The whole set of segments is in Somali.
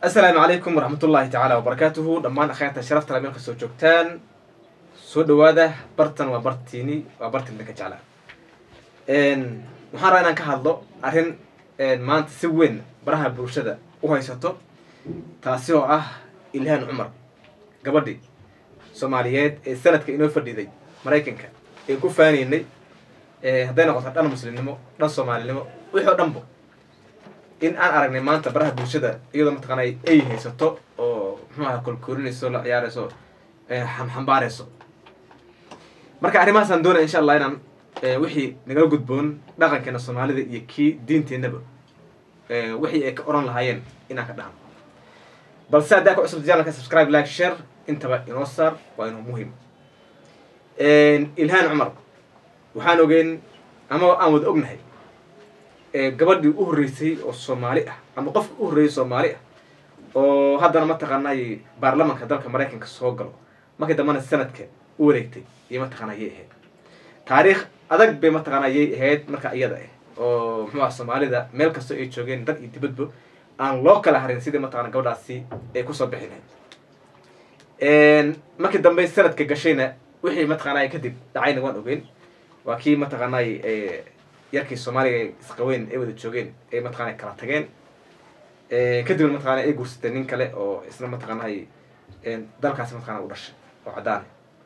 asalaamu calaykum waraxmat ullaahi tacaala wabarakaatuhu dhammaan akhyaarta sharafta la meel kasoo joogtaan soo dhawaada bartan waa bartiini waa bartin idinka jeclaa waxaan rabaa inaan ka hadlo arrin maanta si weyn baraha bulshada u haysato taasi oo ah ilhaan cumar gabadhii soomaaliyeed ee sanadka inoo fadhiday maraykanka ee ku faanaynay hadday noqoto dhan muslimnimo dhan soomaalinimo wixii oo dhanbo in aan aragnay maanta baraha bulshada iyadoo mataqaana ay haysato oo muxuu aha kolkoorinayso la ciyaarayso xambaarayso marka arrimahaasaan doonaya insha allah inaan wixii nagala gudboon dhaqankeena soomaalida iyo kii diinteennaba wixii ay ka oran lahaayeen inaan ka dhahno balse haddaa ka cusubta janalka subscribe like share intaba inoo saar waa inuu muhim ilhaan cumar waxaan ogeyn ama aan wada ognahay gabadhii u horreysay oo soomaali ah ama qofka u horreeyay soomaali ah oo haddana mataqaanay baarlamanka dalka maraykanka soo galo markii dambana sanadka u wareegtay iyo mataqaana yay ahayd taariikh adag bay mataqaana yay ahayd marka iyada ah oo muxuu aha soomaalida meel kastoo ay joogeen dad iyo dibadba aan loo kala harin sidii mataqana gabadhaasi ay kusoo bixi lahayd markii dambe sanadka gashayna wixii mataqaanay kadib dhacayna waan ogeyn waa kii mataqaanay yarkii soomaaliga isqaweyn ay wada joogeen ay mataqana kala tageen kadibna mataqana ay guursatay nin kale oo isna mataqaanay dalkaasi mataqana u dhashay oo caddaana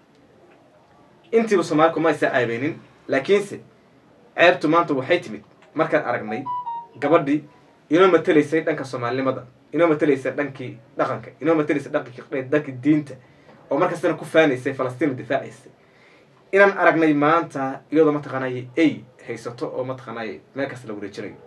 intiiba soomaali kuma aysa aabeynin laakiinse ceebtu maanta waxay timid markaan aragnay gabadhii inoo matelaysay dhanka soomaalinimada inoo matelaysay dhankii dhaqanka inoo matelaysay dhankii dhankii diinta oo markastana ku faanaysay falastiin difaacaysay inaan aragnay maanta iyadoo mataqaanay ay haysato oo mataqaanay meel kasta la wareejinayo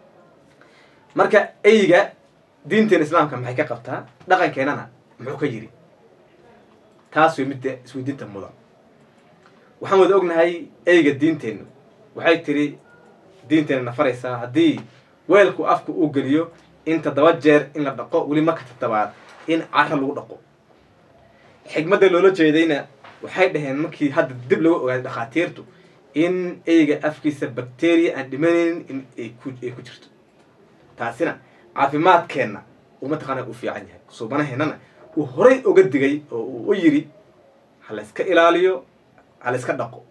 marka eyga diinteena islaamka maxay ka qabtaa dhaqankeenana muxuu ka yiri taas way midda isweydiinta mudan waxaan wada ognahay eyga diinteennu waxay tiri diinteena nafaraysaa haddii weelku afka uu geliyo in toddoba jeer in la dhaqo weli marka toddobaad in cara lagu dhaqo xigmadda loola jeedayna waxay dhaheen markii hadda dib laga ogaaday dhakhaatiirtu in eyga afkiisa bacteria aan dhimanaynin in ay ku jirto taasina caafimaadkeenna uu mataqaana u fiican yahay suubanaheennana uu horay oga digay oo uu u yidhi ha la yska ilaaliyo ha la yska dhaqo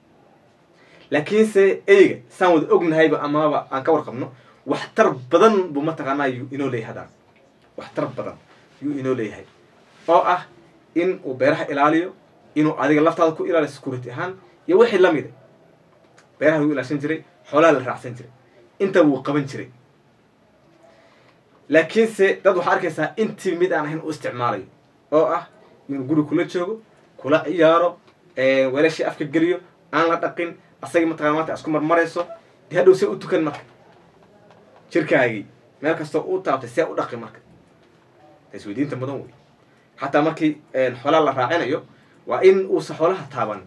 laakiinse eyga saan wada ognahayba amaba aan ka warqabno waxtar badan buu mataqaanaa yuu inoo leeyahay hadaan waxtar badan yuu inoo leeyahay oo ah in uu beeraha ilaaliyo inuu adiga laftaada ku ilaaliyo security ahaan iyo wixii lamida beeraha lagu ilaashan jiray xoolaha la raacsan jiray inta wuu qaban jiray laakiinse dad waxaa arkaysaa intii mid aan ahayn u isticmaalayo oo ah inuu guri kula joogo kula ciyaaro weelashii afka geliyo aan la dhaqin asagii mataqana maanta isku marmarayso dee hadhow see u tukan marka jirkaagii meel kastoo u taabtay see u dhaqi marka isweydiinta mudan wey xataa markii xoolaha la raacinayo waa in uusa xoolaha taaban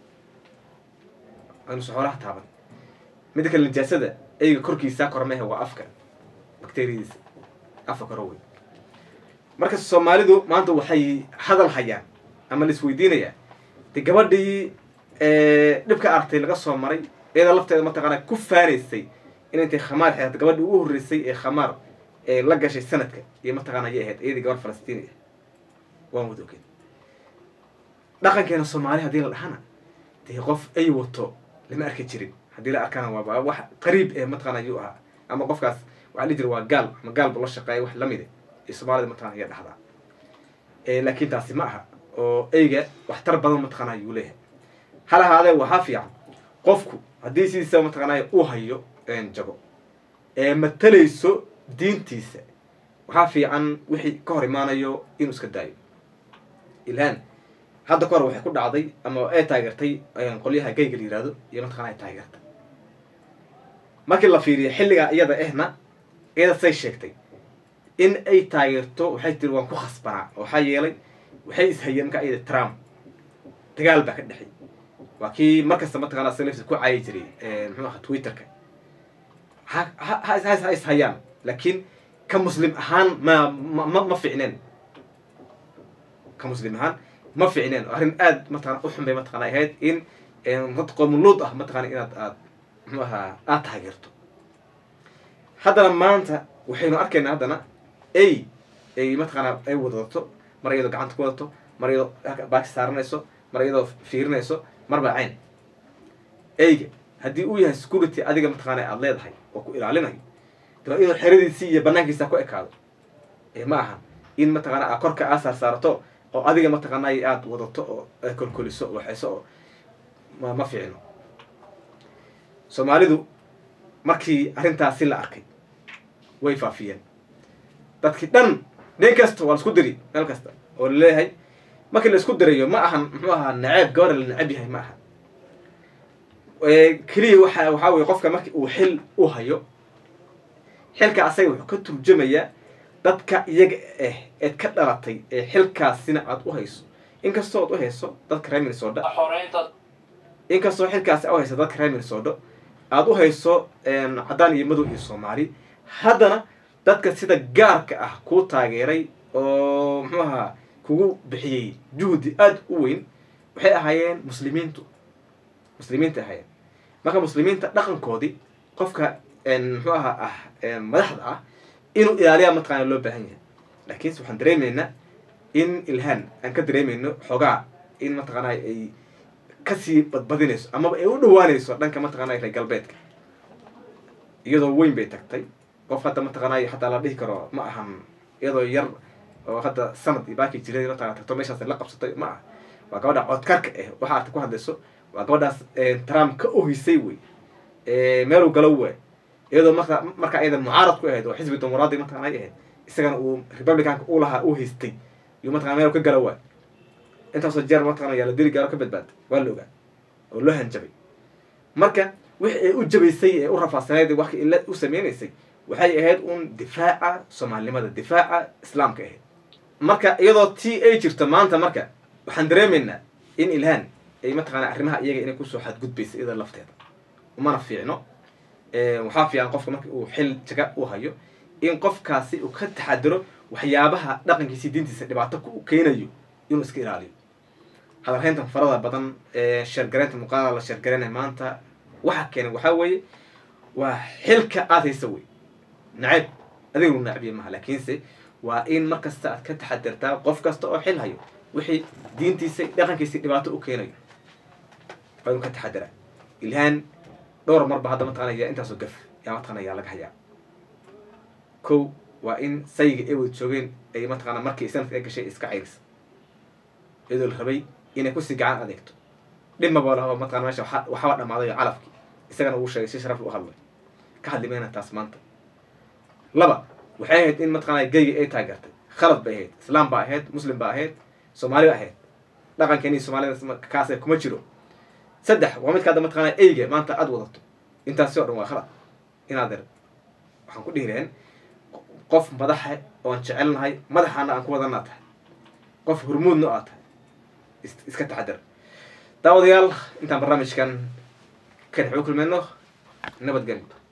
inuusa xoolaha taaban midda kale nijaasada eyga korkiisa kormehe waa afka bacteriadiisa afka koro wey marka soomaalidu maanta waxay hadal hayaan ama la isweydiinayaa de gabadhii dhibka aragtay laga soo maray iyada lafteeda mataqaana ku faanaysay in intay khamaar xeeata gabadhii ugu horreysay ee khamaar ee la gashay sanadka iyo mataqaana ayay ahayd iyadii gabadh falastiini ah waan wada ogeed dhaqankeena soomaali haddii la dhahana dee qof ay wato lama arki jirin haddii la arkana waaba wax qariib ee mataqana ayuu ahaa ama qofkaas waxaa dhihi jira waa gaal ama gaal bu la shaqeeya wax lamide ee soomaalida mataqana ayaa dhahdaa laakiin taasi ma aha oo eyga waxtar badan mataqana ayuu leeyahay hal ahaadee waxaa fiican qofku haddii sidiisa mataqaanay uu hayo jago ee matalayso diintiisa waxaa fiican wixii ka hor imaanayo inuu iska daayo ilhaan hadda ka hor waxay ku dhacday ama ay taageertay qolyaha gayga la yihahdo iyo mataqana ay taageertay markii la fiiriyo xilligaa iyada ahna iyada say sheegtay in ay taageerto waxay tiri waan ku khasbanaa waxaa yeelay waxay ishayeen markaa iyada trump dagaal baa ka dhexay waa kii markasta mataqana salafs ku caayi jiray muxuu aha twitterka ha ha is hayaan laakiin ka muslim ahaan ma ma ma ficneen ka muslim ahaan ma ficneen arrin aada mataqana u xun bay mataqana ahayd in dad qoomuluud ah mataqana inaad aad muxuu ahaa aada taageerto haddana maanta waxaynu arkaynaa haddana ay ay mataqaanaa ay wadato mar iyadoo gacanta ku wadato mar iyadoo baaki saaranayso mar iyadoo fiirinayso marba cayn eyga haddii uu yahay security adiga mataqaana aada leedahay oo ku ilaalinayo de iyadoo xeradiisii iyo banaankiisa ku ekaado ma aha in mataqaana aa korka aa saar saarato oo adiga mataqaana aada wadato oo kolkoliso waxayso oo ma ma fiicno soomaalidu markii arrintaasi la arkay way faafiyeen dadkii dhan nin kasta waa la isku diri meel kasta oo laleeyahay markii la isku dirayo ma ahan muxuu ahaa naceeb gabadha la neceb yahay ma aha keliya waxa waxaa weye qofka marki uu xil u hayo xilka asaga wuxuu ka turjamayaa dadka iyaga ah eed ka dhalatay ee xilkaasina aada u hayso inkastoo aad u hayso dadka reer minnesota inkastoo xilkaasi a u hayso dadka reer minnesota aada u hayso caddaan iyo madow iyo soomaali haddana dadka sida gaarka ah kuu taageeray oo muxuu ahaa kugu bixiyey juhdi aada u weyn waxay ahaayeen muslimiintu muslimiinta ahaayeen marka muslimiinta dhaqankoodii qofka muxuu ahaa ah madaxda ah inuu ilaaliyaa mataqaana loo baahan yahay laakiinse waxaan dareemaynaa in ilhaan aan ka dareemayno xoogaa in mataqaana ay kasii badbadinayso amaba ay u dhawaanayso dhanka mataqaana reer galbeedka iyadoo weyn bay tagtay qof hadda mataqaanay hataa la dhihi karo ma ahan iyadoo yar oo hadda sanad iyo baaki jiray mataqana tagto meeshaas la qabsatay ma aha waa gabadha codkarka ah waxa aad ku hadlayso waa gabadhaas trump ka ohisay wey meeluu galo we iyadoo marka marka iyada mucaarad ku ahayd oo xisbi dimuqraadi mataqana ay ahayd isagana uu republicanka u lahaa u haystay iyo mataqana meel ka gala waay intaasoo jeer mataqana yaa la dili gaaro ka badbaaday waa la ogaa oo loo hanjabay marka wixi ay u jabaysay ee u rafaadsaneyd wax ila u sameynaysay waxay ahayd un difaaca soomaalinimada difaaca islaamka ahayd marka iyadoo tii ay jirto maanta marka waxaan dareemaynaa in ilhaan ay mataqaana arrimaha iyaga inay kusoo xadgudbaysa iyada lafteeda umana fiicno waxaa fiican qofka marka uu xil jaga u hayo in qofkaasi uu ka taxadiro waxyaabaha dhaqankiisa diintiisa dhibaato ku keenayo inuu iska ilaaliyo hadalhayntan farada badan ee sheergareynta muuqaalada la sheergareynaya maanta waxa keenay waxaa weeye waa xilka aada haysa wey nacayb adiga lu nacbiya maha laakiinse waa in mar kasta aad ka taxadirtaa qof kasta oo xil hayo wixii diintiisa dhaqankiisa dhibaato u keenayo waa inuu ka taxadiraa ilhaan dhowr marba hadda mataqana yaa intaasoo gaf yaa mataqana yaa laga hayaa kow waa in sayiga ay wada joogeen ay mataqana markii sanadka ay gashay iska cayrisa iyadoo la rabay inay kusii gacan adeegto dhibmaba laha mataqana meesha waxaba dhamaaday calafkii isagana uu sheegay si sharaf u hadlay ka hadli mayna taas maanta laba waxay ahayd in mataqana geyga ay taageertay khalad bay ahayd islaam baa ahayd muslim baa ahayd soomaali ba ahayd dhaqankeeni soomaalida kaas kuma jiro saddex waa midka hadda mataqana eyga maanta aada wadato intaasi o dhan waa khalad inaad er waxaan ku dhihi lahayn qof madaxa oon jecelnahay madaxaana aan ku wadanaa tahay qof hormuudna aad tahay iska taxadar daawadayaal intaan barnaamijkan kan xuu kulmayno nabadgelyo